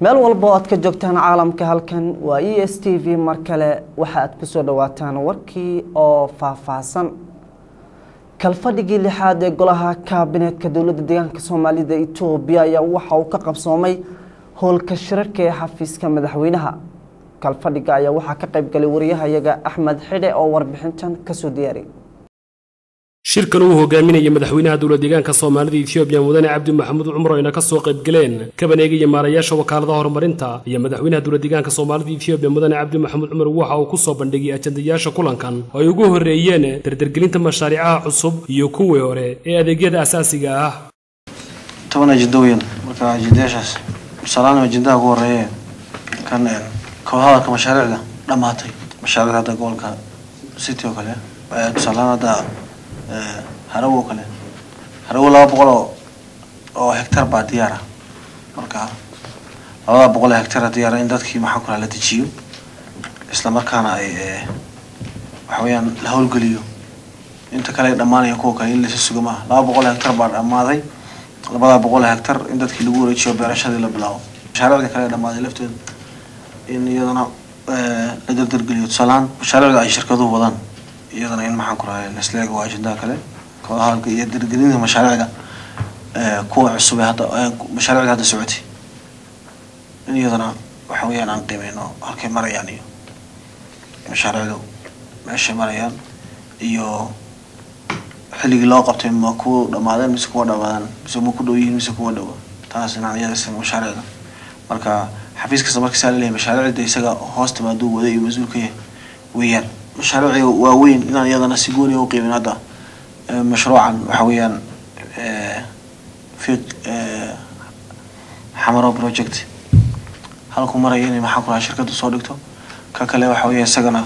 meel walba oo aad ka joogtaan caalamka halkan waa e s t v mar kale waxa aad kusoo dhawaataan warkii oo faahfaahsan kalfadhigii lixaad ee golaha kaabineetka dowladda deegaanka soomaalida etoobiya ayaa waxa uu ka qabsoomay howlka shirarka ee xafiiska madaxweynaha kalfadhiga ayaa waxaa ka qayb galay wariyahayaga axmed xidhe oo warbixintan kasoo diyaariy shirkan uu hogaaminaya madaxweynaha dowlad deegaanka soomaalida etoobiya mudane cabdi maxamuud cumar ayna ka soo qayb galeen kabaneegaya maarayaasha wakaaladaha horumarinta iyo madaxweynaha dowlad deegaanka soomaalida etoobiya mudane cabdi maxamuud cumar waxa uu ku soo bandhigay ajandayaasha kulankan oo ay ugu horreeyeen dardargelinta mashaariicaha cusub iyo kuwii hore ee adeegyada asaasiga ah toban ajenda weyn marka ajendayaashaas tusaalahaan ajendaha ugu horeeye kan kooxahadalka mashaariicda dhammaatay mashaariicda hadda gobolka city oo kale tusaalahaan hadda harawo oo kale harawo laba boqol oo oo hectar baa diyaara marka labada boqol oo hectar diyaara in dadkii maxaa ku la dejiyo isla markaana ay waxa weeyaan la howlgeliyo inta kale ay dhammaanaya kuwa kale in lasa suga maaha laba boqol oo hectar baa dhammaaday labada boqol oo hectar in dadkii lagu wareejiyo beerashadii la bilaabo mashaariicda kale ee dhammaaday laftooda in iyadana la dardargeliyo tusaalahaan mashaariicda ay shirkaduhu wadaan iyadana in maxaan ku rahay neslega waa ajendaha kale kooxahalka iyo dargelinta mashaariicda kuwa cusub ee hadda mashaariicda hadda socotay in iyadana waxa weeyaan aan qiimeyno halkay marayaan iyo mashaariicdu meeshay marayaan iyo xilligii loo qabtay ma kuwa dhamaadeen mise kuwa dhamaadaan mise ma ku dhow yihiin mise kuwa dhowa taas inaan iyada isla mashaariicda marka xafiis kasta markiisaa laleeyahay mashaariicda isaga hoos timaaduu wada iyo mas-uul ka yahay weeyaan mashaariicda waaweyn inaan iyadana si gooniya u qiimin hadda mashruucan waxa weeyaan fiq xamaro project halku maraya inay maxaa ku raha shirkaddu soo dhigto ka kale waxa weeya isagana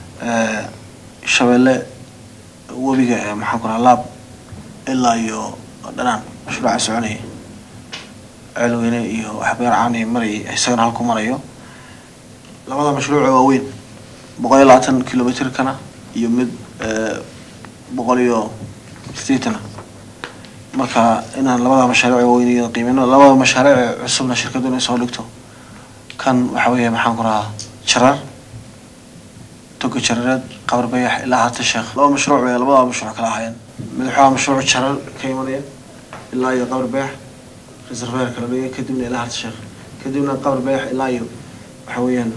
shabeelle webiga maxaa ku raha laab ilaa iyo dhanaan mashruuca soconaya ceelweyne iyo waxbeer caani marayay isagana halku marayo labada mashruuca waaweyn boqol iyo labaatan kilometrkana iyo mid boqol iyo sideetana marka inaan labada mashaariic waaweyn iyada qiimeyno labada mashaariic cusubna shirkaddu inay soo dhigto kan waxa weeye maxaan ku rahaa jarar toga jarareed qabar bayax ilaa hata sheekh laba mashruuc bay labada mashruuc kala ahaayeen mid waxaa mashruuc jarar ka imanaya ilaa iyo qabar bayax reserveer kala dhigay kadibna ilaa hata sheekh kadibna qabar bayax ilaa iyo waxa weeyaan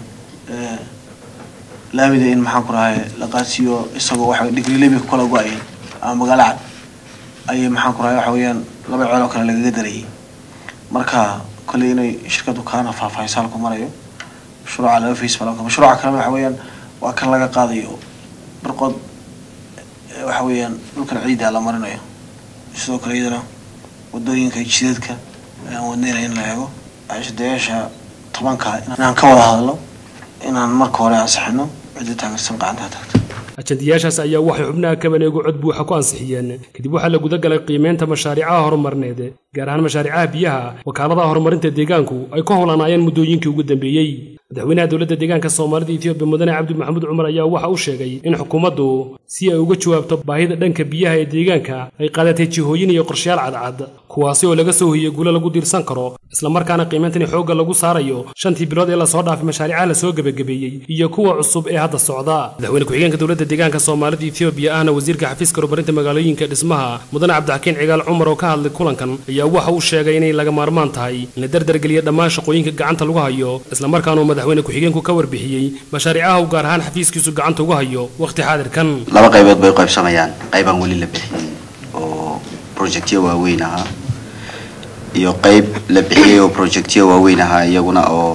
laamida in maxaan ku rahay la qaadsiiyo isagoo waxa digrilebi ku kala go-ayeen ama magaalo cad ayay maxaan ku rahay waxa weeyaan laba ceel oo kale lagaga darayay marka kolley inay shirkadu kaana faahfaahisa halku marayo mashruuca laba face baa mashruuca kalena waxa weeyaan waa kan laga qaadayo barqod waxa weeyaan dhulkan ciidda la marinayo sidoo kale iyadana wadooyinka jidadka ayaan wadnayna in la eego ashadayaasha tobanka inaan ka wada hadlo inaan marka hore ansixino cidda taageersan gacantaa tagto ajandayaashaas ayaa waxay xubnaha kabaneegu cod buuxa ku ansixiyeen kadib waxaa la guda galay qiimeynta mashaariicaha horumarneed gaar ahaan mashaariicaha biyaha wakaaladaha horumarinta deegaanku ay ku howlanaayeen muddooyinkii ugu dambeeyey madaxweynaha dowladda deegaanka soomaalida etoobiya mudane cabdi maxamuud cumar ayaa waxa uu sheegay in xukuumaddu si ay uga jawaabto baahida dhanka biyaha ee deegaanka ay qaadatay jihooyin iyo qorshayaal cadcad kuwaasi oo laga soo hoyiyey guulo lagu diirsan karo islamarkaana qiimeyntani xoogga lagu saarayo shantii bilood ee lasoo dhaafay mashaariicaha lasoo gebagabeeyey iyo kuwa cusub ee hadda socda madaxweyne ku-xigeenka dowladda deegaanka soomaalida etoobiya ahna wasiirka xafiiska horumarinta magaalooyinka dhismaha mudane cabdixakiin cigaal cumar oo ka hadlay kulankan ayaa waxa uu sheegay inay laga maarmaan tahay in la dardargeliya dhammaan shaqooyinka gacanta lagu hayo islamarkaanuu madaxweyne ku-xigeenku ka warbixiyey mashaariicaha uu gaar ahaan xafiiskiisu gacanta ugu hayo wakhti xaadirkan laba qaybood bay u qaybsamayaan qaybaan weli la bixiyey oo projectyo waaweyn ahaa iyo qayb la bixiyey oo projectyo waaweyn ahaa iyaguna oo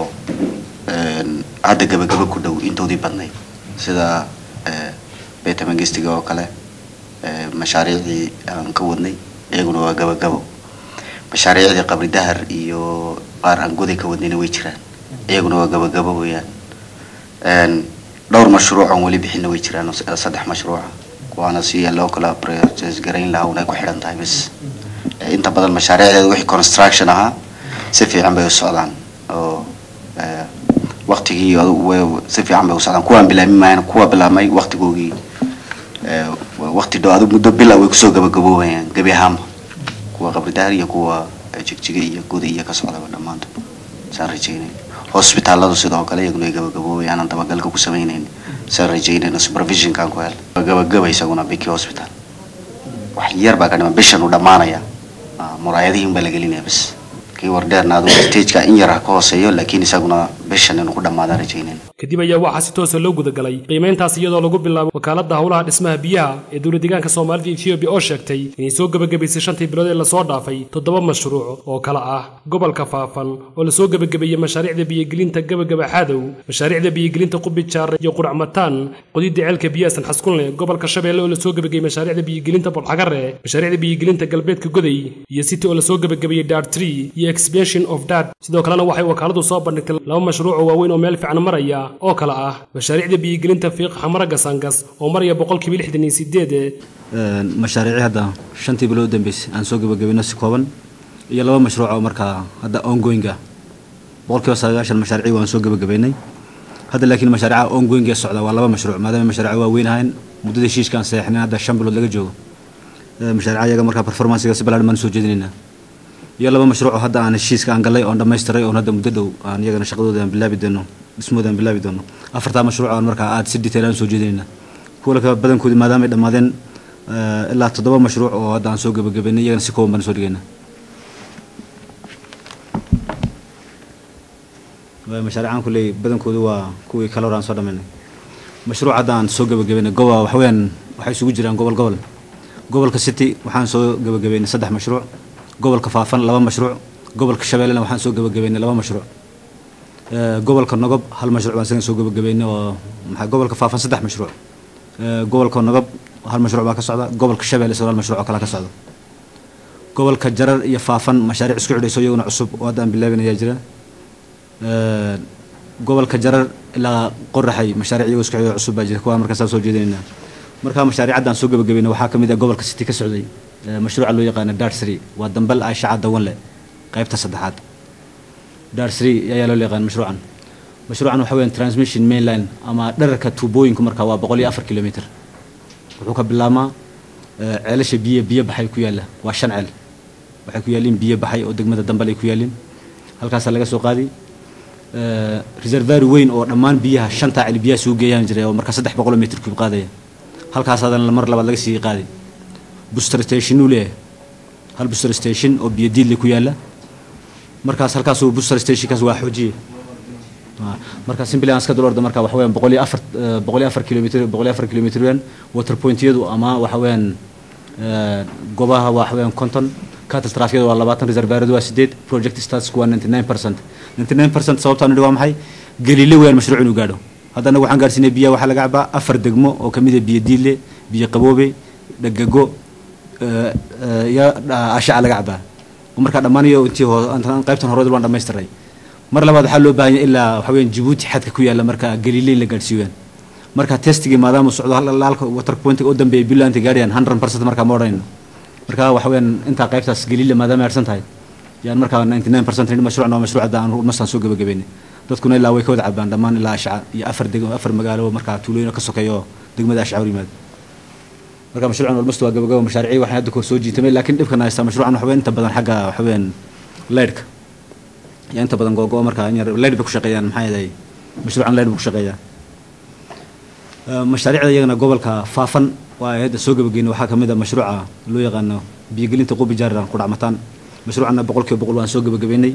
hadda gabagaba ku dhow intoodii badnayd sida beta mangistiga oo kale mashaariicdii aan ka wadnay iyaguna waa gabagabo mashaariicdii qabri dahar iyo qaar aan goday ka wadnayna way jiraan iyaguna waa gabagabo weeyaan dhowr mashruuc aan weli bixinna way jiraan saddex mashruuca kuwaana si loo kala process garayn lahaa unay ku xidhan tahay bas inta badan mashaariicdeeda wixii construction ahaa si fiican bay u socdaan oo waktigii si fiican bay u socdaan kuwaan bilaabmi maayaan kuwa bilaabmay waktigoogii wakti dhow adu muddo bil ah way kusoo gabagaboobayaan gebi ahaanba kuwa qabri dahar iyo kuwa jigjiga iyo goda iyo ka socdaba dhammaantood saan rajaynayn hosbitaaladu sidoo kale iyaguna ay gabagaboobay aanan dabagalka ku samaynayn saan rajaynayno supervisionkaan ku hel gabagaba isaguna biki hospital wax yar baa ka dhiman bishan uu dhammaanaya muraayadihiin baa la gelinaya bas kii wardheerna adigu stageka in yar ha ka hooseeyo laakiin isaguna bishan inuu ku dhammaadaan rajaynayno kadib ayaa waxaa si toosa loo gudagalay qiimayntaas iyadoo lagu bilaabo wakaaladda howlaha dhismaha biyaha ee dowlad deegaanka soomaalida etoobiya oo sheegtay inay soo gebagabaysay shantii bilood ee lasoo dhaafay toddoba mashruuc oo kale ah gobolka faafan oo lasoo gebagabeeyey mashaariicda biyogelinta gebagaba xadow mashaariicda biyogelinta qubijaare iyo quracmataan qodidda ceelka biyaha sanxaskunle gobolka shabeelle oo lasoo gebagabeeyey mashaariicda biyogelinta bolxagare mashaariicda biyogelinta galbeedka goday iyo city oo lasoo gebagabeeyey dar tree iyo expansion of dad sidoo kalena waxay wakaaladu soo bandhigtay laba mashruuc oo waaweyn oo meel fiican maraya oo kale ah mashaariicda biyogelinta fiiq xamara gasangas oo maraya boqolkiiba lixdan iyo sideed mashaariicii hadda shantii bilood u dambeysay aan soo gebagabayno si kooban iyo laba mashruuc oo markaa hadda ongoing ah boqolkiiba sagaashan mashaariicii waan soo gebagabaynay hadda laakiin mashaariica ongoing ee socda waa laba mashruuc maadaama mashaariic waaweyn ahayn muddada heshiiskaan saxeexnay hadda shan bilood laga joogo mashaariica iyaga markaa performancega si ballaaran baan soo jeedinaynaa iyo laba mashruuc oo hadda aan heshiiska aan gallay oon dhammaystiray oon hadda muddo dhow aan iyagana shaqadooda aan bilaabi doono dhismooda aan bilaabi doono afartaa mashruuc aan markaa aada si detail aan soo jeedinayna kuwa kale badankoodi maadaama ay dhammaadeen ilaa toddoba mashruuc oo hadda aan soo gebagabaynay iyagana si kooban baan soo dhigayna mashaariicaan kulley badankoodu waa kuwii kale hore aan soo dhammaynay mashruuc hadda aan soo gebagabaynay goba waxaweyaan waxay isugu jiraan gobol gobol gobolka city waxaan soo gebagabaynay saddex mashruuc gobolka faafan laba mashruuc gobolka shabeellena waxaan soo gebagabaynay laba mashruuc gobolka nogob hal mashruuc baan isagan soo gebagabaynay oo maxaa gobolka faafan saddex mashruuc gobolka nogob hal mashruuc baa ka socda gobolka shabeelle isagoo hal mashruuc oo kale ka socda gobolka jarar iyo faafan mashaariic isku xidhayso iyaguna cusub oo hadda aan bilaabin ayaa jira gobolka jarar ilaa qoraxay mashaariic iyagoo isku xidhayo cusub baa jira kuwaa markaa saa soo jeedinaynaa markaa mashaariic hadda aan soo gebagabaynay waxaa ka mid ah gobolka city ka socday mashruuca loo yaqaano darsri waa dambal aishaca dawanle qaybta saddexaad darsri ayaa loo yaqaan mashruucan mashruucan waxa weeyaan transmission mainline ama dherarka tuubooyinku markaa waa boqol iyo afar kilomitr wuxuu ka bilaabmaa ceelasha biyo biyo baxay ku yaalla waa shan ceel waxay ku yaalliin biyo baxay oo degmada dambal ay ku yaalliin halkaasaa laga soo qaadi reservary weyn oo dhammaan biyaha shantaa ceel biyaha suu geeyaan jiray oo markaa saddex boqol mitr kuub qaadaya halkaas haddana mar labaad laga sii qaadi booster station uu leeyahay hal booster station oo biyo diidle ku yaalla markaas halkaas uu booster stationkaas waa xoojiye marka simply aan iska dul orda marka waxa weeyaan boqol iyo afar boqol iyo afar kilomitr boqol iyo afar kilomitr weeyaan water pointyadu ama waxa weeyaan gobaha waxa weeyaan konton cattle trafficada waa labaatan reservaaradu waa sideed project statusku waa ninety nine percent ninety nine percent sababtaan nidhi waa maxay galiile weeyaan mashruuc inuu gaadho hadda anagu waxaan gaarsiinay biyaha waxaa laga cabaa afar degmo oo kamid ah biyo diidle biyo qaboobe dhagago iyo ashaca laga cabaa markaa dhammaan iyo intii qaybtan hore waan dhamaystiray mar labaad waxaa loo baahan yahay ilaa waxa weeyaan jabuuti xadka ku yaalla marka galiile in la gaadhsiiyaan marka testigii maadaama socdo halka water pointiga u dambeeya bilaanta gaadhayaan hundred percent markaa ma odhanayno marka waxa weeyaan intaa qaybtaas galiile maadaama ay harsan tahay yaan markaa ninety nine percent mashruucna waa mashruuc hadda aan mastaan soo gebagabaynay dadkuna ilaa way ka wada cabaan dhammaan ilaa ashca iyo afar deg afar magaalo markaa tuulooyin ka sokeeya oo degmada ashca hor yimaada marka mashruucan almost waa gabagaba mashaariicii waxaan hadda kor soo jiitamay laakiin dhibkan haystaa mashruucan waxa weyn inta badan xagga waxa weeyaan leydhka yaa inta badan googo markaa in yar leydh bay ku shaqeeyaan maxaa yeelay mashruucan leydh buu ku shaqeeyaa mashaariicda iyagana gobolka faafan waa hadda soo gabageyna waxaa kamid ah mashruuca loo yaqaano biyogelinta qubi jaariran qudhacmataan mashruucanna boqolkiiba boqol waan soo gabagabeynay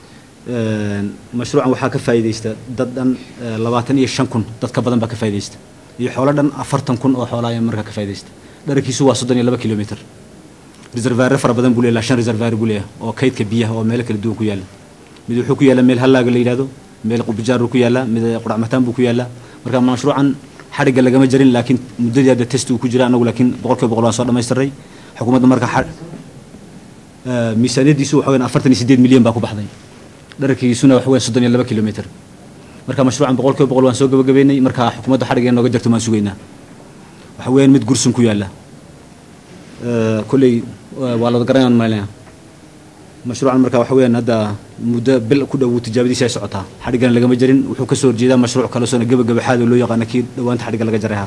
mashruucan waxaa ka faa'iidaysta dad dhan labaatan iyo shan kun dad ka badan baa ka faa'iidaysta iyo xoolo dhan afartan kun oo xoolaa ayaa markaa ka faa'iidaysta dherarkiisu waa soddon iyo laba kilomitr reservaare fara badan buu leeyahay shan reservaare buu leeyahay oo kaydka biyaha oo meelo kala duwan ku yaalla mid wuxuu ku yaalla meel hallaaga la yidhahdo meel qubijaar ku yaalla mid qudhacmataan buu ku yaalla marka mashruucan xadhigga lagama jarin laakiin muddadii hadda test uu ku jira anagu laakiin boqolkiiba boqol waan soo dhamaystiray xukuumadda marka miisaaniyadiisu waxa weyn afartan iyo sideed milyan baa ku baxday dhararkiisuna waxa weyn soddon iyo laba kilomitr marka mashruucan boqolkiiba boqol waan soo gabagabeynay marka xukuumadda xadhigga nooga jarto waan sugaynaa waxa weeyaan mid gursun ku yaalla kolley waa la garanayaan malinaya mashruucan marka waxa weeyaan hadda muddo bil ku dhow tijaabadiisa ay socotaa xadhiggana lagama jarin wuxuu kasoo horjeedaa mashruuc kale soona gebagaba xaado loo yaqaano kii dhawaanta xadhigga laga jaray ha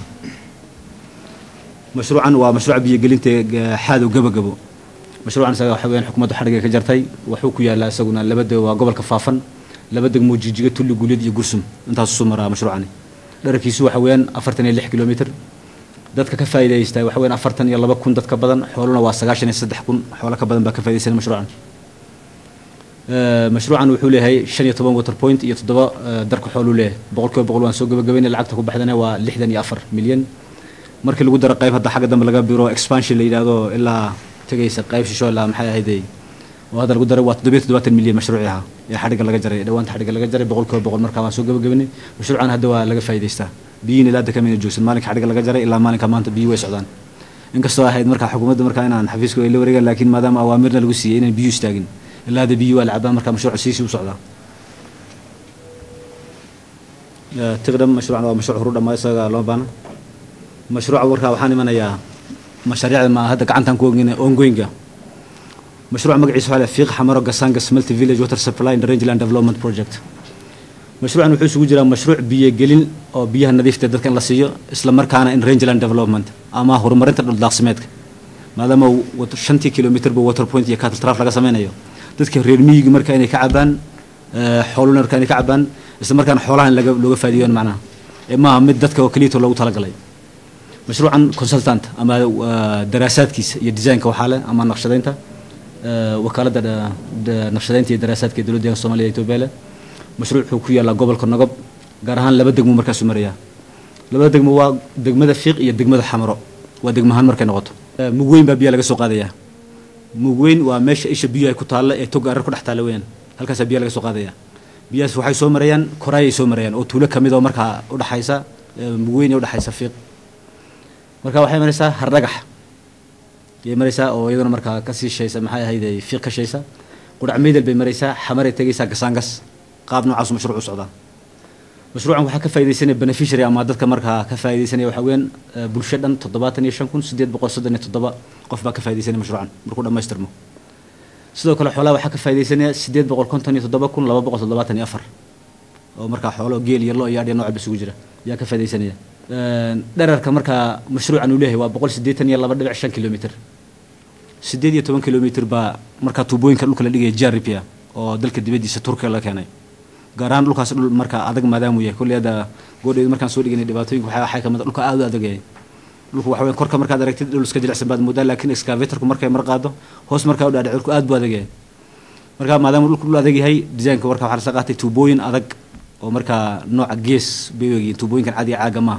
mashruucan waa mashruuca biyogelinta xaadow gebagabo mashruucan isaga waxa weeyaan xukuumadda xadhigga ka jartay wuxuu ku yaalaa isaguna labada waa gobolka faafan laba degmo jijiga tulli guuleed iyo gursum intaasuu soo maraa mashruucani dherarkiisu waxa weeyaan afartan iyo lix kilomitr dadka ka faa'iidaysta waxa weeyaan afartan iyo laba kun dad ka badan xooluna waa sagaashan iyo saddex kun xoolo ka badan baa ka faa'iidaysanaya mashruucan mashruucan wuxuu leeyahay shan iyo toban water point iyo toddoba darka xooluu leeyahay boqolkiiba boqol waan soo gabagabaynay lacagta ku baxdana waa lixdan iyo afar milyan markii lagu daro qayb hadda xagga dambe laga biro expansion la yidhaahdo ilaa tegaysa qayb shisho ilaa maxay ahayday oo hadda lagu daray waa toddobiyo toddobaatan milyan mashruuci ahaa ee xadhigga laga jaray dhawaanta xadhigga laga jaray boqolkiiba boqol markaa waan soo gabagabaynay mashruucan hadda waa laga faa'iidaystaa biyiin ilaa hadda kamina joogsan maalinka xadhigga laga jaray ilaa maalinka maanta biyi way socdaan inkastoo ahayd markaa xukuumadda markaa inaan xafiiska ay la wareegaan laakiin maadaama awaamirna lagu siiyey inaan biyu istaagin ilaa hadda biyi waa la cabaa markaa mashruuca siisii u socdaa tiqdham mashruucan waa mashruuc horu dhammaa isaga loo baana mashruuca warkaa waxaan imanayaa mashaariicda ma hadda gacantaan ku ogin ongoinga mashruuca magaciisa waxaa fiiq xamaro gasangas multi village water supply and rangeland development project mashruucan wuxuu isugu jiraa mashruuc biyogelin oo biyaha nadiifta dadka in la siiyo isla markaana in rangeland development ama horumarinta dhuldaaqsimeedka maadaama shantii kilomitrba water point iyo cattle traf laga sameynayo dadka reer miyiga marka inay ka cabaan xooluna marka inay ka cabaan isla markaana xoolaha in looga faa'iideeyo macnaha ee maaha mid dadka oo keliyato loogu talagalay mashruucan consultant ama daraasaadkiisa iyo designka waxaa leh ama naqshadaynta wakaaladda naqshadaynta iyo daraasaadka ee dowladda soomaaliya etoobiya leh mashruuc wuxuu ku yaallaa gobolka nogob gaar ahaan laba degmo markaasuu marayaa labada degmo waa degmada fiiq iyo degmada xamaro waa degmahaan markay noqoto mugweyn baa biyaha laga soo qaadayaa mugweyn waa meesha isha biyo ay ku taalla ee toga arar ku dhex taalla weyaan halkaasaa biyaha laga soo qaadayaa biyahaas waxay soo marayaan koraayay soo marayaan oo tuulo kamid oo markaa udhexaysa mugweyn ee udhexaysa fiiq marka waxay maraysaa hardhagax yay maraysaa oo iyaduna markaa kasii shaysa maxay ahayd fiiq ka shaysa qudhac meydel bay maraysaa xamaray tegaysaa gasaangas qaab noocaasu mashruuc u socdaa mashruucan waxaa ka faaidaysanaya beneficiary ama dadka markaa ka faaidaysanaya waxaa weeyaan bulsho dhan toddobaatan iyo shan kun sideed boqol soddon iyo toddoba qof baa ka faaidaysanaya mashruucan markuu dhammaystirmo sidoo kale xoolaha waxaa ka faaidaysanaya sideed boqol konton iyo toddoba kun laba boqol toddobaatan iyo afar oo markaa xoolo geel iyo lo iyo adhiya nooca isugu jira ayaa ka faaidaysanaya dherarka markaa mashruucan uu leeyahay waa boqol siddeetan iyo laba dhibic shan kilomitr sideed iyo toban kilomitr baa markaa tuubooyinka dhulka la dhigaya jaripia oo dalka dibaddiisa turkiga la keenay gaar ahaan dhulkaas dhul markaa adag maadaamuu yahay kolley hadda goodheed markaan soo dhiganay dhibaatooyinka waxaa waxay kamid dhulka aad u adag yahay dhulku waxa weyn korka markaad aragtid dhul iska jilicsan baad moodaa laakiin excavatorku markay mar qaado hoos markaa u dhaadhac dhulku aad buu adag yahay markaa maadaama dhulku dhul adag yahay design-ka marka waxaa lasoo qaatay tuubooyin adag oo markaa nooca gees bay wegiin tuubooyinkan caadiga caaga maaha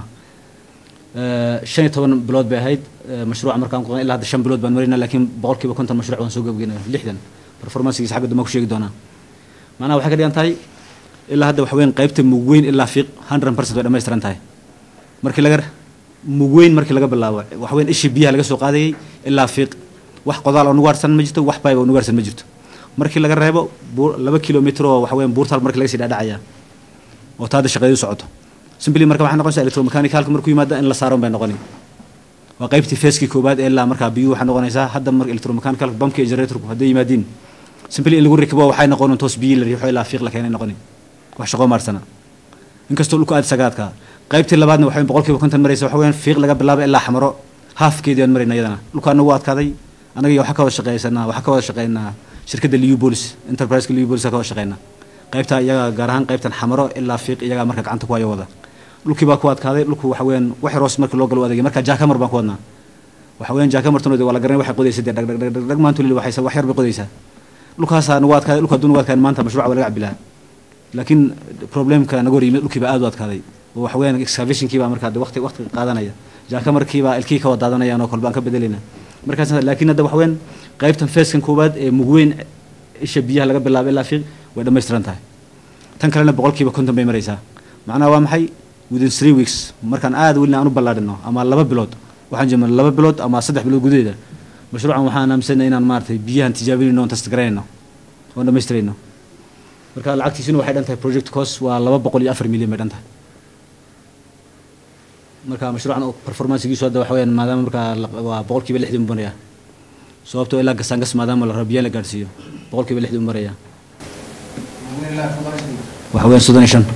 shan iyo toban bilood bay ahayd mashruuca markaan ku ilaa hadda shan bilood baan marayna laakiin boqolkiiba konton mashruuc waan soo gabagena lixdan performancegiisa xagga dambe ku sheegi doonaa macnaha waxay ka dhigan tahay ilaa hadda waxa weyn qaybta mugweyn ilaa fiiq hundred percent way dhammaystiran tahay markii laga mugweyn markii laga bilaabo waxa weyn ishii biyaha laga soo qaadayay ilaa fiiq wax qodaal oo nugu harsan ma jirto wax bayb oo nugu harsan ma jirto markii laga reebo laba kilomitr oo waxa weyn buurtaal markii laga sii dhaadhacaya oo taada shaqeedu socoto simply marka waxay noqonaysaa electromechanical markuu yimaada in la saaran bay noqoni waa qaybtii feeskii koobaad ee ilaa markaa biyuhu waxay noqonaysaa hadda marka electromechanical bumpka iyo generatorku hadday yimaadiin simply in lagu rikibo waxay noqon toos biyi la riixo ilaa fiiq la keenay noqoni wax shaqo maarsana inkastoo dhulku aad sagaadka qaybtii labaadna waxay boqolkiiba konton maraysa waxa weeyaan fiiq laga bilaabo ilaa xamaro haafkeedii aan marayna iyadana dhulka anagu adkaaday anaga iyo waxaa ka wada shaqeysanaa waxaa ka wada shaqeynaa shirkadda liubolis enterpriseka liubolis ka wada shaqeynaa qaybta iyaga gaar ahaan qaybtan xamaro ilaa fiiq iyagaa marka gacanta ku hayo wada dhulkii baa ku adkaaday dhulku waxa weeyaan wax roos markii loo galo u adagay marka jaakamar baan ku wadnaa waxa weeyaan jaakamartanoodi waa la garanay waxay qodaysa dee dhag dhag dhag dhag dhag maanta lili waxaysa wax yar bay qodaysaa dhulkaasaa nagu adkaaday dhulka hadduu nagu adkaaday maanta mashruuca waa laga cabilaa laakiin problemka naga hor yimid dhulkii baa aad u adkaaday oo waxa weeyaan excavationkii baa markaa waqti waqti qaadanaya jaakamarkii baa ilkii ka wada daadanayaan oo kolbaan ka bedelayna markaas laakiin hadda waxa weeyaan qaybtan feeskan koowaad ee mugweyn isha biyaha laga bilaabo ilaa fiiq way dhammaystiran tahay tan kalena boqolkiiba konton bay maraysaa macnaha waa maxay within three weeks markaan aad welina aan u ballaadhino ama laba bilood waxaan jeedna laba bilood ama saddex bilood gudaheeda mashruucan waxaan aaminsanay inaan maaragtay biyahan tijaabinayno oon tastagaranayno oon dhammaystirayno marka lacagtiisuna waxay dhan tahay project cost waa laba boqol iyo afar milyan bay dhan tahay marka mashruucan performancegiisu hadda waxa weyaan maadaama markaa waa boqolkiiba lixdii u maraya sababtoo ilaa gasaangas maadaama la rabo biyaha la gaadhsiiyo boqolkiiba lixdii u maraya waxa weyaan soddon iyo shan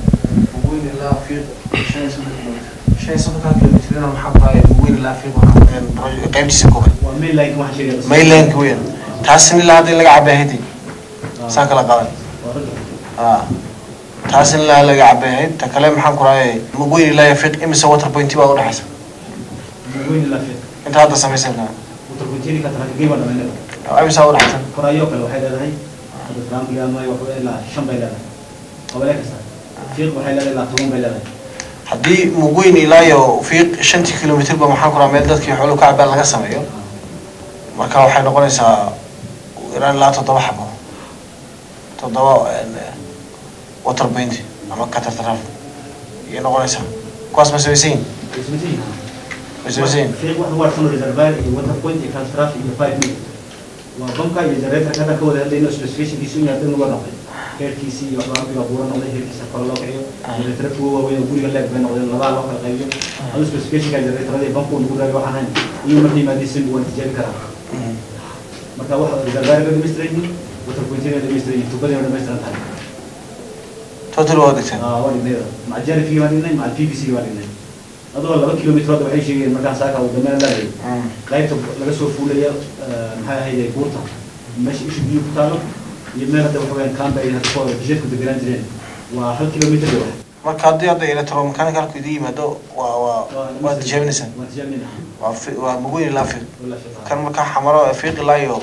qaybtiisa koobaad maylanka weyn taasina ilaa hadda in laga cabay haydi saa kala qadan ah taas in la laga cabeehayd ta kale maxaan ku rahay magweyn ilaa fiiq imise water point baa udhexaysa weyn ilaa fiiq inta hadda samaysanaa waterpuntiini ka tahay waa dhamaynada imisa udhexaysa korayo kale waxay leedahay hadda trampiga ama waxba ilaa shan bay leedahay qabale kasta fiiq waxay leedahay ilaa toban bay leedahay haddii mugweyn ilaa iyo fiiq shantii kilomitr ba maxaan ku rahaa meel dadkii xooluhu ka cabaan laga sameeyo marka waxay noqonaysaa ilaa ilaa toddoba xabo toddoba water point ama catartraf ayay noqonaysaa kuwaas ma samaysan yihin ma samaysan yihin fiiq waxa waa san reservoir iyo water point iyo catastrophe iyo five minute waa bamka iyo generator kada ka wada hadlayno specificationkiisu in yaadan uga noqday heerkiisii iyo waxbaa ambiga buura noqday heerkiisa kore loo kiciyo generator kuwa waaweyn oo guriga leeg bay noqdeen labaa loo kala qaybiyo adu specificationka generatorada iyo bamku nagu raagay waxaan hayn iyo marka yimaadii simbi waan tijaabi karaa marka waxa reservoir ka dhamaystiran yihiin water pointina dhamaystiran yihiin tubadina dhamaystiran tahay total waa degteen waa dhignayda maca jarifigi baan dhignay maca p v c baan dhignay adoo laba kilomitr hadda waxay sheegayeen markaan saaka uu dameen leedahay qaybta laga soo fuulaya maxay ahayd buurta meesha ishu biyo ku taalo iyo meel hadda waxa weyaan kaamba ay hadda kooda jidadku deganaan jireen waa hal kilomitr iyo wax marka haddii hadda electromechanical idin yimaado waa waa waa tijaabinaysaa waa tijaabinayna waa fi- waa mugweyn ilaa fiiq wala fiiqa kan markaa xamaro fiiq ilaa iyo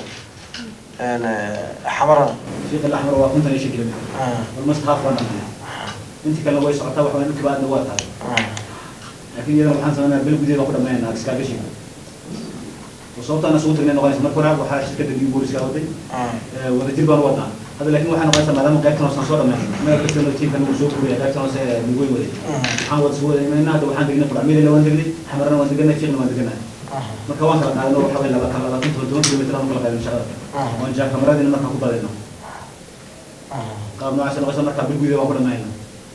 xamara fiiqa alaxmar waa konton iyo shan kilomitr almost half baan dhamay intii kalena way socotaa waxa weyaan dhulka baadna waa tahay laakiin iyadana waxaan sameynaa bil gudaheed baan ku dhamaynaa excavation oo sababta aan isugu tagnay noqonaysa marka hore waxaa shirkadda new booliska waday wadajir baan u wadnaa hadda laakiin waxay noqonaysaa maadaama qaybtan hoose aan soo dhammayn meel kastana tiimkan uu soo guriyay qaybtan hoose nugoy waday waxaan wada soo wadaymayna hadda waxaan degnay qudhacmiilana waan degnay xamarana waan deganay fiiqna waan deganay marka waan kala qaadano waxa weye laba kala labaatan toban toban kilomitr aan kala qaadin shaqada waan jaa kamaradina markaan ku badayno qaab noocaas noqonaysa markaa bil gudaheed waan ku dhamaynaa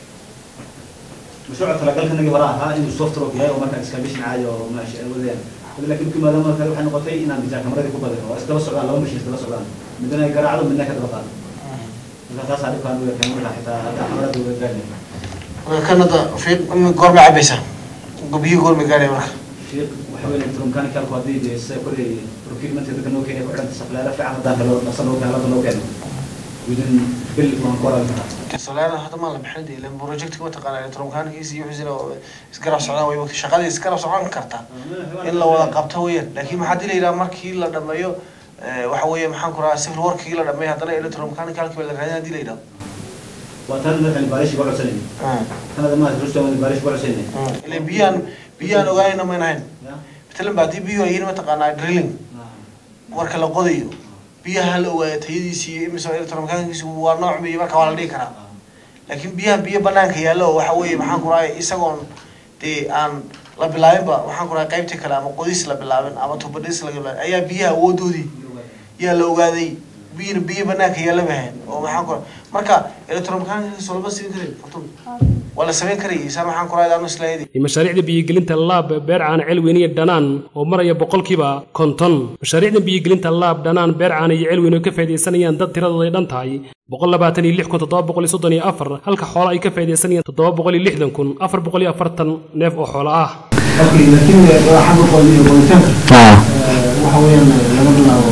mashruuca talagalkanagii hore ahaa inuu soft rock yahay oo markaa excavation caadi oo maash wadayaan hada laakiin markii maadaama kale waxay noqotay inaan bijaa kamaradii ku badino waa isdaba socdaan laba mashiin isdaba socdaan midna ay garaacdo midna ka daba qaado marka taasaa dhibkaan u yahay markaa xitaa hadda kamarada uga gaarnay marka kan hadda fiiq goorma cabaysaa biyo goorma gaadhay marka fiiq waxa weye electromechanical ku haddii dee sida kore procurement dadka noo keenay ku xidhanta safleera fiican haddaan kalo dhaqsa noo keeno hadda noo keeno within bil waan ku oran karaa soleer hadda maa la bixin dee ilan projectka mataqaana electromechanics iyo wixii isgarab socdaan way waqti shaqadii isgarab socon kartaa in la wada qabto weeyaan laakiin maxaa dii la yidhaha markii la dhameeyo waxa weeye maxaan ku rahaa civil workii la dhameeyo haddana electromechanicalki baa la raadin hadii la yidhaho waa tan madaxani baarish uga codsanayna tanada maad rustam baarish uga codsanayna ile biyaan biyaan ogaanayna mayn ahayn matalan ba haddii biyuhu ay yihiin mataqaanaa drilling marka la qodayo biyaha la ogaaya tayadiisi iyo imise electromechanics waa nooc biyo marka waa la dhigi karaa laakiin biyahan biyo banaanka yaallo oo waxa weeye maxaan ku rahay isagoon dee aan la bilaabinba waxaan ku rahay qaybtii kale ama qodis la bilaabin ama tubadhis laga bilaabin ayaa biyaha awoodoodii yaa la ogaaday biyana biyo banaanka yaalla bahayn oo maxaan ku rahay marka electromechanics lama siin karin fartun waa la samayn karayay saa maxaan ku rahay daanu islaayadii iyo mashaariicda biyogelinta laab beer caana celweyne iyo dhanaan oo maraya boqolkiiba konton mashaariicda biyogelinta laab dhanaan beer caana iyo celweyne oo ka faaidaysanayaan dad tiradooda ay dhan tahay boqol labaatan iyo lix kun toddoba boqol iyo soddon iyo afar halka xoolo ay ka faaidaysanayaan toddoba boqol iyo lixdan kun afar boqol iyo afartan neef oo xoolo ah laakiin xagga qoodiyo qoyitaanka waxa weeyaan laga bilaabo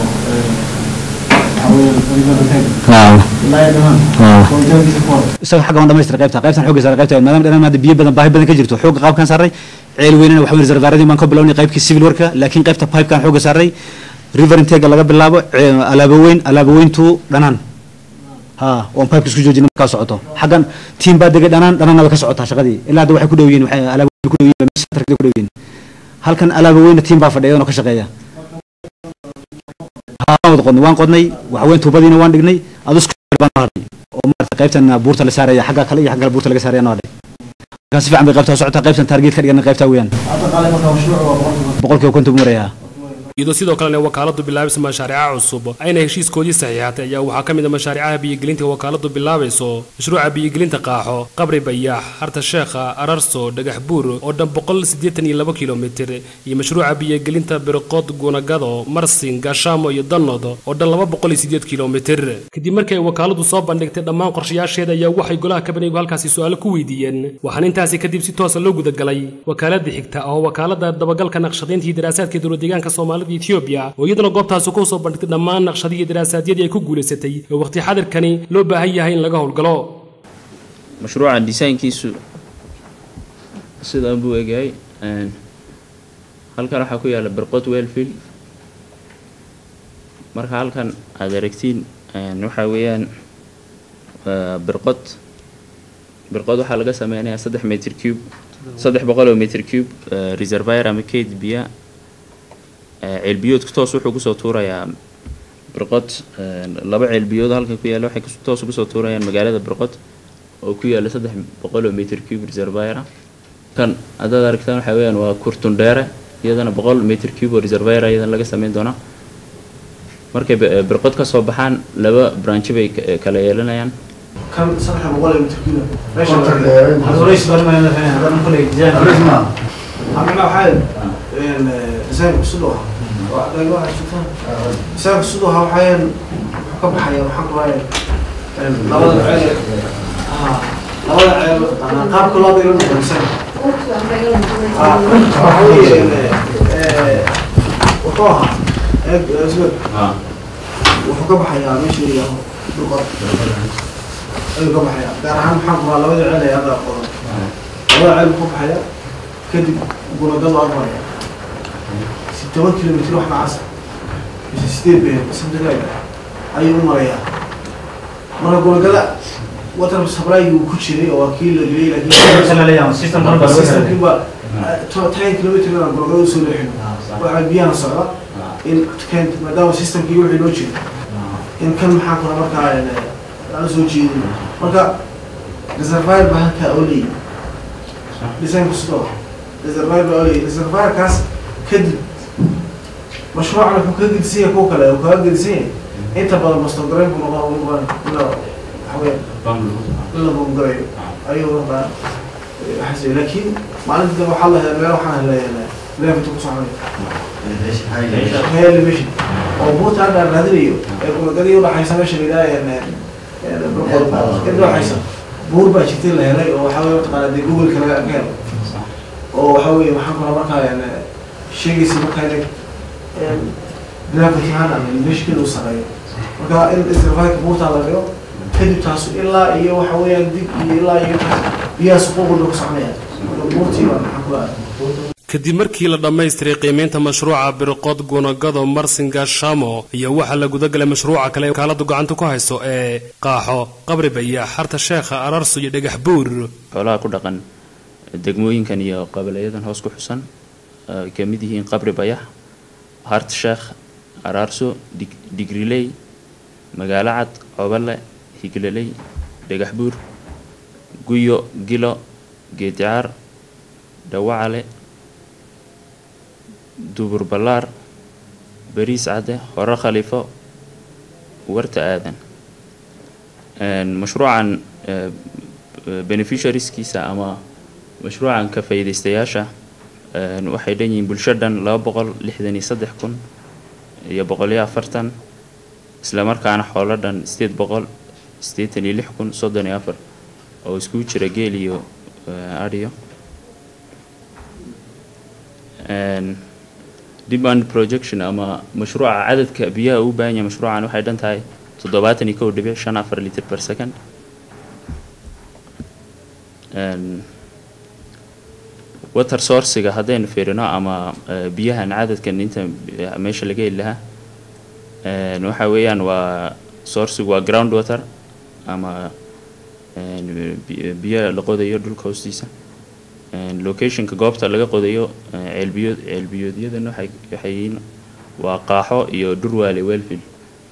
waxa weeyaan qoyitaanka ilaa iyo dhamaan qoyitaankiisa ku hor isaga xagga waan dhamaystira qaybta qaybtan xoogga saaray qaybta maadaama dhanaan hadda biyo badan baahi badan ka jirto xoogga qaabkan saaray ceel weynana waxa weyn reservaaradii baan ka bilownay qaybkii civil worka laakiin qaybta pipekan xoogga saaray river intega laga bilaabo alaabo weyn alaabo weyntu dhanaan ha oon pipe isku joojina markaa socoto xaggan tiim baa degay dhanaan dhanaanna way ka socotaa shaqadii ilaa hadda waxay ku dhow yihiin waxay alaabo weyn ku dhow yihiin centerka ku dhow yihiin halkan alaabo weyna tiim baa fadhiya oo ka shaqeeya ha waan wada qodnay waan qodnay waxa weyn tuubadiina waan dhignay adusku baan hadhay oo maarata qaybtan buurta la saaraya xagga kale iyo xagga kale buurta laga saaraya noo hadhay markaa si fiican bay qaybtaa socotaa qaybtan target ka dhigan qaybtaa weeyaan hadda qaale marka mashruuc waa boqolkiiba boqolkiiba konton buu marayaa iyadoo sidoo kalena wakaaladu bilaabayso mashaariica cusub ayna heshiiskoodii saxiixatay ayaa waxaa ka mid a mashaariicaha biyogelinta wakaaladu bilaabayso mashruuca biyogelinta qaaxo qabri bayaax harta sheekha ararso dhagax buur oo dhan boqol siddeetan iyo laba kilomitir iyo mashruuca biyogelinta birqood gunagado marsin gaashaamo iyo danood oo dhan laba boqol iyo siddeed kilomitir kadib markii ay wakaaladu soo bandhigtay dhammaan qorshayaasheeda ayaa waxay golaha kabanaygu halkaasi su-aalo ku weydiiyeen waxaana intaasi kadib si toosa loo gudagalay wakaalada xigta oo wakaalada dabagalka naqshadaynta iyo daraasaadka dowladdeegaanka soomaalida soomaalida etoobiya oo iyaduna goobtaasi ku soo bandhigtay dhammaan naqshadihii daraasaadiyadii ay ku guulaysatay oo waqti xadirkani loo baahan yahay in laga howlgalo mashruuca desaynkiisu sidaan buu egahay halkan waxaa ku yaala birqod wellfield marka halkan aad aragtiin waxaa weeyaan birqod birqod waxaa laga sameynayaa saddex meter cube saddex boqol oo meter cube reservoir ama kayd biya ceelbiyoodka toos wuxuu kusoo tuurayaa birqod laba ceelbiyood halkan ku yaala waxay toos kusoo tuurayaan magaalada birqod oo ku yaala saddex boqol oo meter cube reservoir ah kan haddaad aragtaan waxaa weeyaan waa kurtundheere iyadana boqol meter cube oo reservoir iyadana laga sameyn doonaa markay birqod ka soo baxaan laba branchi bay kala yeelanayaan kan saddex boqol ee mitirkiina meesha amina waxaa design cusub oo design cusub oo waxaa ka baxaya waxaan ku lahay labada ceel labada ceel qaabka loo daylo design waxa weeye wuxuu ahaa eeg isbed wuxuu ka baxayaa meesha la yidhaaho dhulqod ayuu ka baxayaa gaar ahaan maxaa ku labada ceel ee hadda qodan labada ceel buu ka baxayaa kadib gunagadu agmaraya si toban kilomitr wax macaas mise sideed been something like that ayuu u marayaa marka gunagada water supply uu ku jiray oo waa kii la geliyay laakiin systemkii baa ten kilomitr aan gunagada usoo leexin waxaa biyahan socda in kent maadaama systemkii wixii loo jiro in kan maxaa kula markaa aan soo jeedin marka reservoir baa halkaa oo leeyi designku sidoo reservoir baa oo leeyi reservoirkaas kadib mashruucan wuxuu kaga gedisan yahay kuwa kale uu kaga gedisan yahay inta badan bastograyn buu noqon ugu badan in la waxaweye in la bongarayo ayuu noqdaa waxaas laakiin maalinta dambe waxaa la helay meel waxaan helay leefta ku soconaya elevation oo buurta hadda aan raadinayo ee gulagadii udhaxaysa meesha la yidhaha udhaxaysa buur baa jirtay la helay oo waxaa weye mataqaana dee googleka laga ka helo oo waxaa weye maxaan kula markaa sheegaysa markaa inay gravity ahaan ama elevationkeeda u sareeyo marka in istirfaaka buurtaa la dhigo kadib taasu ilaa iyo waxa weeyaan dib iyo ilaa iyo biyahaas ququlba ku soconaya marka buurtii baa maxaan kula kadib markii la dhammaystiray qiimaynta mashruuca birqod gunagado marsinga shamo iyo waxaa la gudagalay mashruuca kale ee wakaaladu gacanta ku hayso ee qaaxo qabri baya xarta sheekha ararso iyo dhagax buur xoolaha ku dhaqan degmooyinkan iyo qabilayadan hoos ku xusan ay ka mid yihiin qabri bayax hart sheekh araarso digriley magaalo cad cobale higleley dhagax buur guyo gilo geedicaar dhawacale dubur ballaar bariis cadde hore khaliifo warta aadan mashruucan beneficiarieskiisa ama mashruucan ka faa'iidaystayaasha waxay dhan yihiin bulsho dhan laba boqol lixdan iyo saddex kun iyo boqol iyo afartan isla markaana xoolo dhan sideed boqol siddeetan iyo lix kun soddon iyo afar oo iskugu jira geel iyo adhiyo demand projection ama mashruuca cadadka biyaha uu baahan yahay mashruucan waxay dhan tahay toddobaatan iyo kow dhibic shan afar liter per second water sourciga haddaynu fiirino ama biyahan cadadkan inta meesha laga heli lahaa waxa weeyaan waa sourcigu waa ground water ama biyo la qodayo dhulka hoostiisa locationka goobta laga qodayo ceelbiyood ceelbiyoodyadana waxay waxay yihiin waa qaaxo iyo durwaale wellfield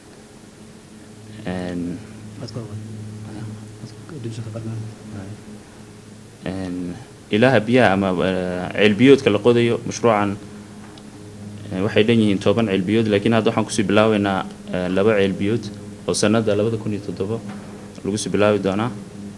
ilaha biyaha ama ceelbiyoodka la qodayo mashruucan waxay dhan yihiin toban ceelbiyood laakiin hadda waxaan kusii bilaabeynaa laba ceelbiyood oo sanada labada kun iyo toddobo lagu sii bilaabi doonaa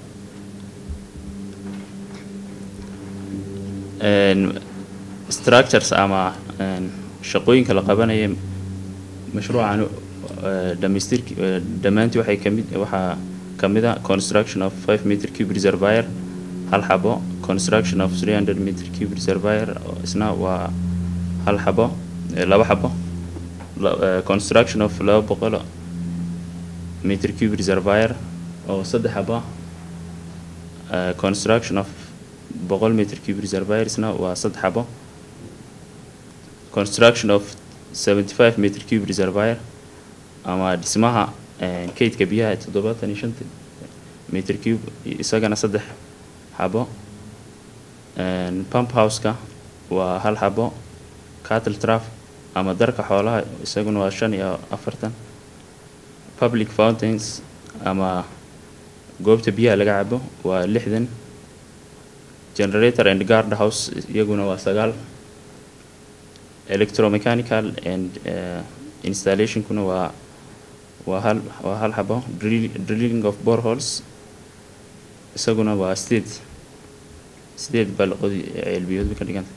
structures ama shaqooyinka la qabanaya mashruucan dhamaystirki dhammaantii waxay kamid waxaa kamid a construction of five meter cube reservoir hal xabo construction of three hundred meter cube reservoir isna waa hal xabo eh, laba xabo la- eh, construction of laba boqol meter cube reservoir oo saddex xabo ah. Eh, construction of boqol meter cube reservoirsna waa saddex xabo construction of 75 meter cube reservoir ama dhismaha eh, kaydka biyaha toddobaatan iyo shanta meter cube isagana saddex xabo En, pump houseka waa hal xabo cattle trap ama darka xoolaha isaguna waa shan iyo afartan public fountains ama goobta biyaha laga cabo waa lixdan generator and guard house iyaguna waa sagaal electromechanical and uh, installationkuna waa waa hal waa hal xabo drill, drilling of boreholes isaguna waa sideed sideed baa la qodi ceelbiyood bay ka dhiganta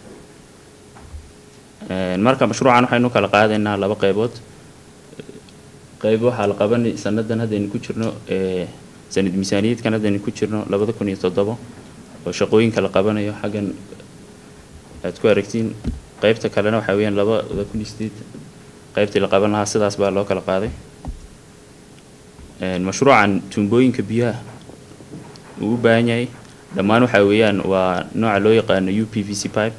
En, marka mashruucan waxaynu kala qaadaynaa laba qaybood qayb waxaa la qabanay sanadan haddaynu ku jirno ee sanad miisaaniyadkan haddaynu ku jirno labada kun iyo toddobo oo shaqooyinka la qabanayo xaggan aad ku aragtiin qaybta kalena waxaa weeyaan labada kun iyo sideed qaybtii la qaban lahaa sidaas baa loo kala qaaday En, mashruucan tuumbooyinka biyaha uu u baahan yahay dhammaan waxaa weeyaan waa nooca loo yaqaano u p v c pipe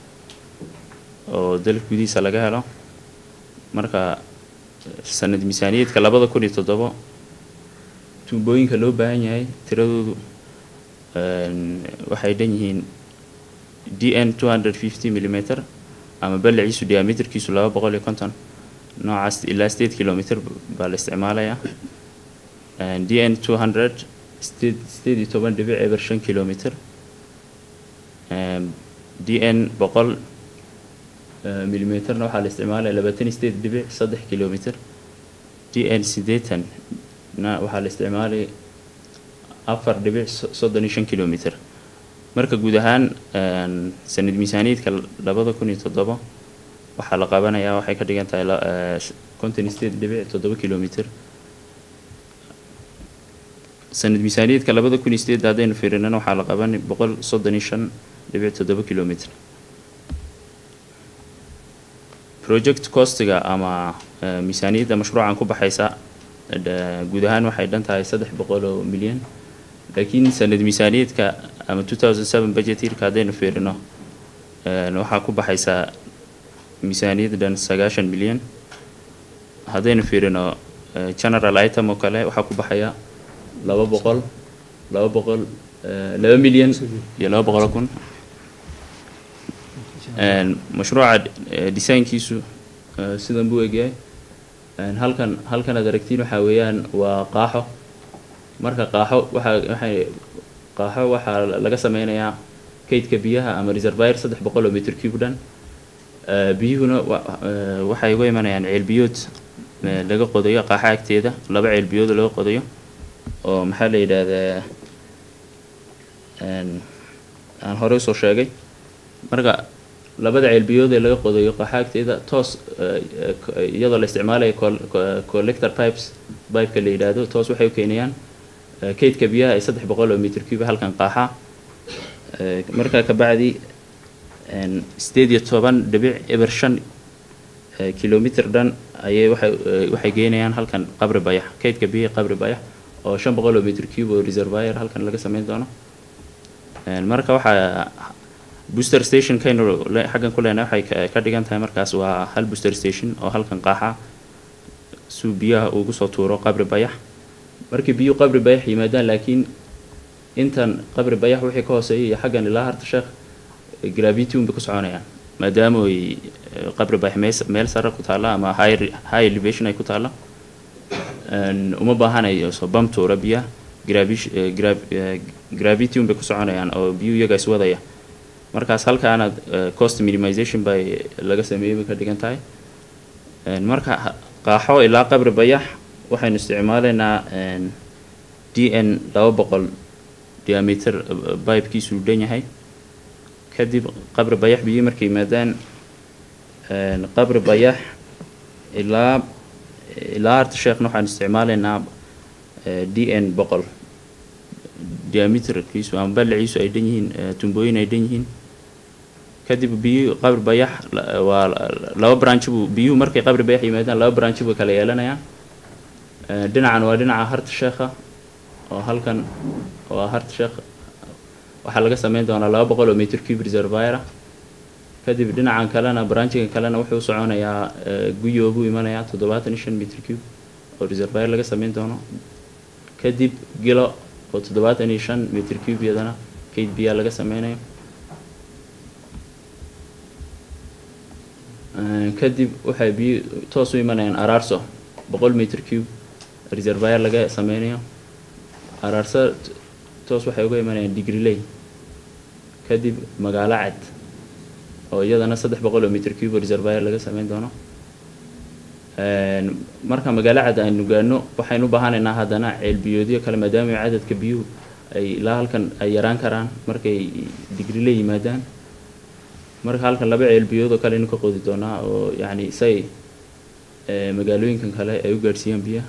oo dalka gudihiisa laga helo marka sanad miisaaniyeedka labada kun iyo toddobo tuumbooyinka loo baahan yahay tiradoodu en, waxay dhan yihiin d n two hundred fifty millimeter ama ballaciisu diameterkiisu laba boqol iyo konton noocaas ilaa sideed kilometer baa la isticmaalayaa En, d n two hundred sideed sideed iyo toban dhibic eber shan kilometer Em, d n boqol eh, millimeterna waxaa la isticmaalaya labaatan iyo sideed dhibic saddex kilometer d n siddeetan na waxaa la isticmaalaya afar dhibic so- soddon iyo shan kilometer marka guud ahaan en, sanad miisaaniyadka labada kun iyo toddobo waxaa la qabanayaa waxay ka dhigan tahay la- eh, sh- konton iyo sideed dhibic toddoba kilometer sanad miisaaniyadka labada kun iyo sideed haddaynu fiirinana waxaa la qabanay boqol soddon iyo shan dhibic toddoba kilometer project costiga ama eh, miisaaniyadda mashruucan ku baxaysa eh, guud ahaan waxay dhan tahay saddex boqol oo milyan laakiin sanad miisaaniyadka ama 2007 budget yearka haddaynu fiirino eh, waxaa ku baxaysa miisaaniyad dhan sagaashan milyan haddaynu fiirino eh, general item oo kale waxaa ku baxaya laba boqol laba boqol eh, laba milyan iyo laba boqol oo kun En, mashruuca eh, designkiisu eh, sidan buu egyahay En, halkan halkan aad aragtiin waxaa weeyaan waa qaaxo marka qaaxo waxaa waxay qaaxo waxaa laga sameynayaa kaydka biyaha ama reservoir saddex boqol oo meter cube dhan Eh, biyuhuna wa- eh, waxay uga imanayaan ceelbiyood eh, laga qodayo qaaxa agteeda laba ceelbiyood laga qodayo oo maxaa la yidhaahdaa en, aan horey usoo sheegay marka labada ceelbiyood ee laga qodayo qaaxa agteeda toos eh, eh, ko- iyadoo la isticmaalayo col- co- collector pipes pipeka la yidhaahdo toos waxay u keenayaan eh, kaydka biyaha ee saddex boqol oo meter cube halkan qaaxa Eh, markaa kabacdi en, sideed iyo toban dhibic eber shan eh, kilometer dhan ayay waxay eh, waxay geynayaan halkan qabri bayax kaydka biyaha qabri bayax oo shan boqol oo meter cube oo reservoir halkan laga sameyn doono En, marka waxaa booster station kaynu le- xaggan ku leenahay waxay ka- ka dhigan tahay markaas waa hal booster station oo halkan qaaxa suu biyaha ugu soo tuuro qabri bayax markii biyuhu qabri bayax yimaadaan laakiin intan qabri bayax wixii ka hooseeya iyo xaggan ilaa harta sheekh eh, gravity unbay ku soconayaan maadaama ay eh, qabri bayax mees- meel sare ku taalla ama high re- high elevation ay ku taalla En, uma baahanayo soo bam tuura biyaha gravish- eh, grav- eh, gravity unbay ku soconayaan oo biyuhu iyaga iswadaya markaas halkaana eh, cost minimization bay laga sameeyey bay ka dhigan tahay En, marka ha- qaaxo ilaa qabri bayax waxaynu isticmaalaynaa en, d n laba boqol diameter eh, pipekiisu dhan yahay kadib qabri bayax biyo markay yimaadaan en, qabri bayax ilaa ilaa harta sheekhna waxaan isticmaalaynaa eh, d n boqol diameterkiisu ama ballaciisu ay dhan yihiin eh, tumbooyin ay dhan yihiin kadib biyuhu qabri bayax la- waa laba branch buu biyuhu markay qabri bayax yimaadaan laba branch buu kala yeelanayaan Eh, dhinacan waa dhinaca harta sheekha oo halkan waa harta sheekha waxaa laga sameyn doonaa laba boqol oo meter cube reservoir ah kadib dhinacan kalena branchigan kalena wuxuu soconayaa eh, guyo buu imanayaa toddobaatan iyo shan meter cube oo reservoir laga sameyn doono kadib gilo oo toddobaatan iyo shan meter cube iyadana kayd biyaa laga sameynayo Eh, kadib waxay biyo toos u imanayaan araarso boqol meter cube reservoir laga sameynayo araarso t- toos waxay uga imanayaan digriley kadib magaalo cad oo iyadana saddex boqol oo meter cube reservoir laga sameyn doono Een, marka magaalo cad aynu gaano waxaynu u baahanaynaa haddana ceelbiyoodyo kale maadaama cadadka biyuhu ay ilaa halkan ay yaraan karaan markay digrile yimaadaan marka halkan laba ceelbiyood oo kale aynu ka qodi doonaa oo yacni say ee, magaalooyinkan kale ay u gaadhsiiyaan biyaha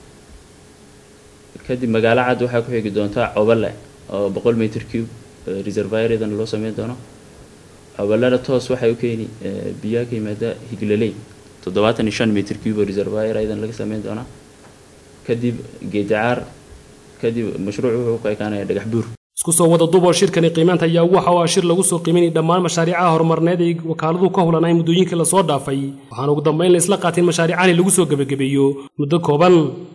kadib magaalo cad waxaa ku xigi doontaa cobale oo boqol meter cube ee, reservoir iyadana loo sameyn doono cobalada toos waxay u keeni ee, biyaha ka yimaada higlaley toddobaatan iyo shan meter cube oo reservoir iyadana laga sameyn doonaa kadib geedacaar kadib mashruuc wuxuu ku ekaanaya dhagax buur isku soo wada duuboo shirkani qiimaynta ayaa waxa uu ah shir lagu soo qiimaynay dhammaan mashaariicaha horumarneed ay wakaaladu ka hulanay muddooyinkii lasoo dhaafay waxaana ugu dambayn la isla qaatin mashaariicahani lagu soo gebagabeeyo muddo kooban